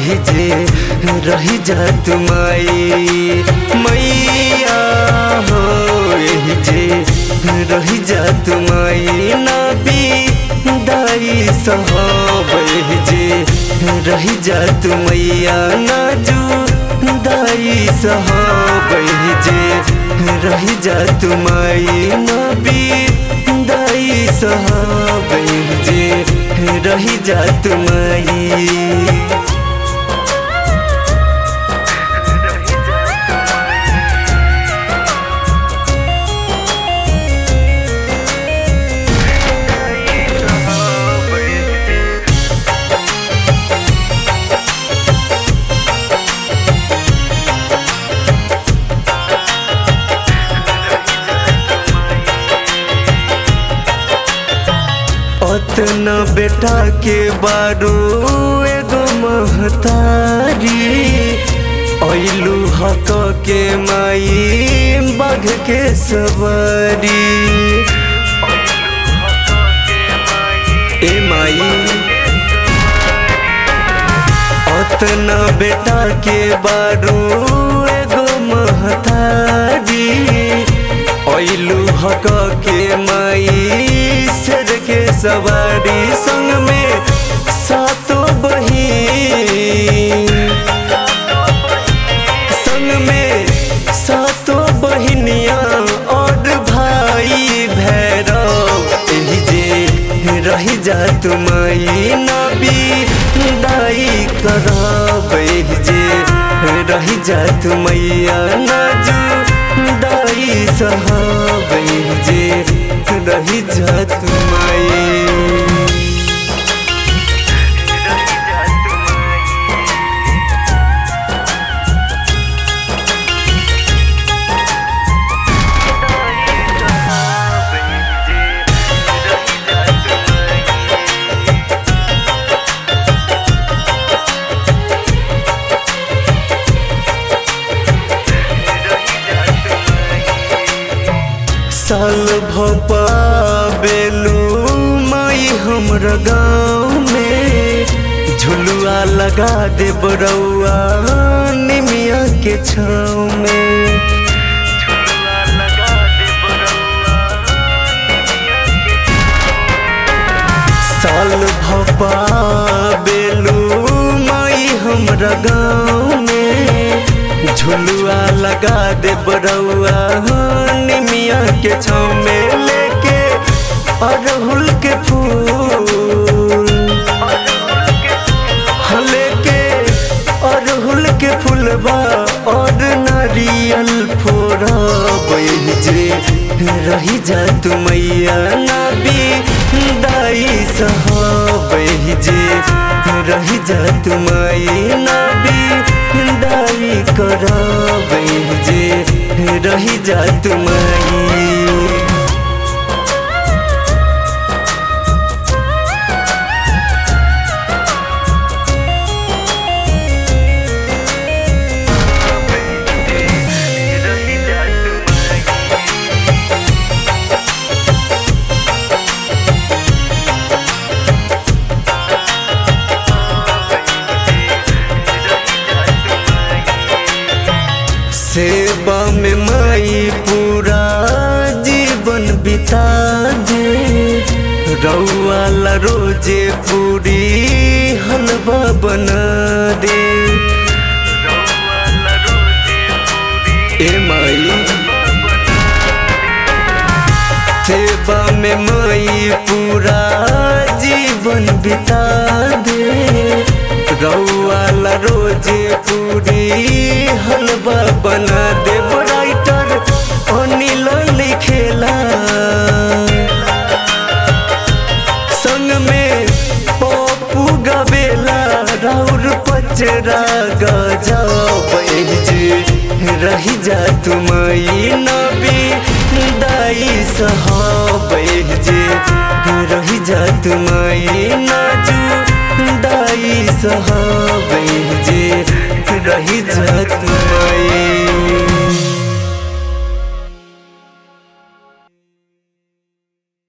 एही जे रही जा तुमाई मैया हो एही जे रही जा तुमाई नबी दाई साहब एही जे रही जा तुमैया नाजू दाई साहब एही जे रही जा तुमाई नबी दाई साहब एही जे रही जा तुमाई अतना बेटा के बारू एगो महतारी ऐलू हक के माई बाघ के सवारी ए माई अतना बेटा के बारू एगो महतारी ऐलू हक के माई सर के सवारी संग में सातों बहिन संग में सातों बहिनिया और भाई भैरव एही जे रही जा तुमई नबी दाई करब एही जे रही जा तुमैया नाजू दाई साहब एही जे रही जा तुमई साल भपा बेलू माई हमरा गाँव में झुलुआ लगा दे बरौआ निमिया के छाँव में साल भपा बेलू माई हमरा गाँव में झुलुआ लगा दे बरौआ निमिया के छाँव में लेके अड़हुल के फूल हाँ, लेके अड़हुल के फूलबा और नारियल फोड़ा जे रही जा तुमैया नबी दाई साहब जे रही जा तुमई नबी दाई करब जे रही जा तुमई सेवा में माई पूरा जीवन बिता दे रौआला रोजे पूरी हलवा बना दे ए माई सेवा में माई पूरा जीवन बिता दे रौआला रोजे पूरी हलवा बना दे राइटर अनिल लिखेला संग में पप्पू गवेला राउर पचरा गजाब जे रही जा तुमई नबी दाई साहब जे रही जा तुमई नाजू दाई साहब जे रही जा तुमई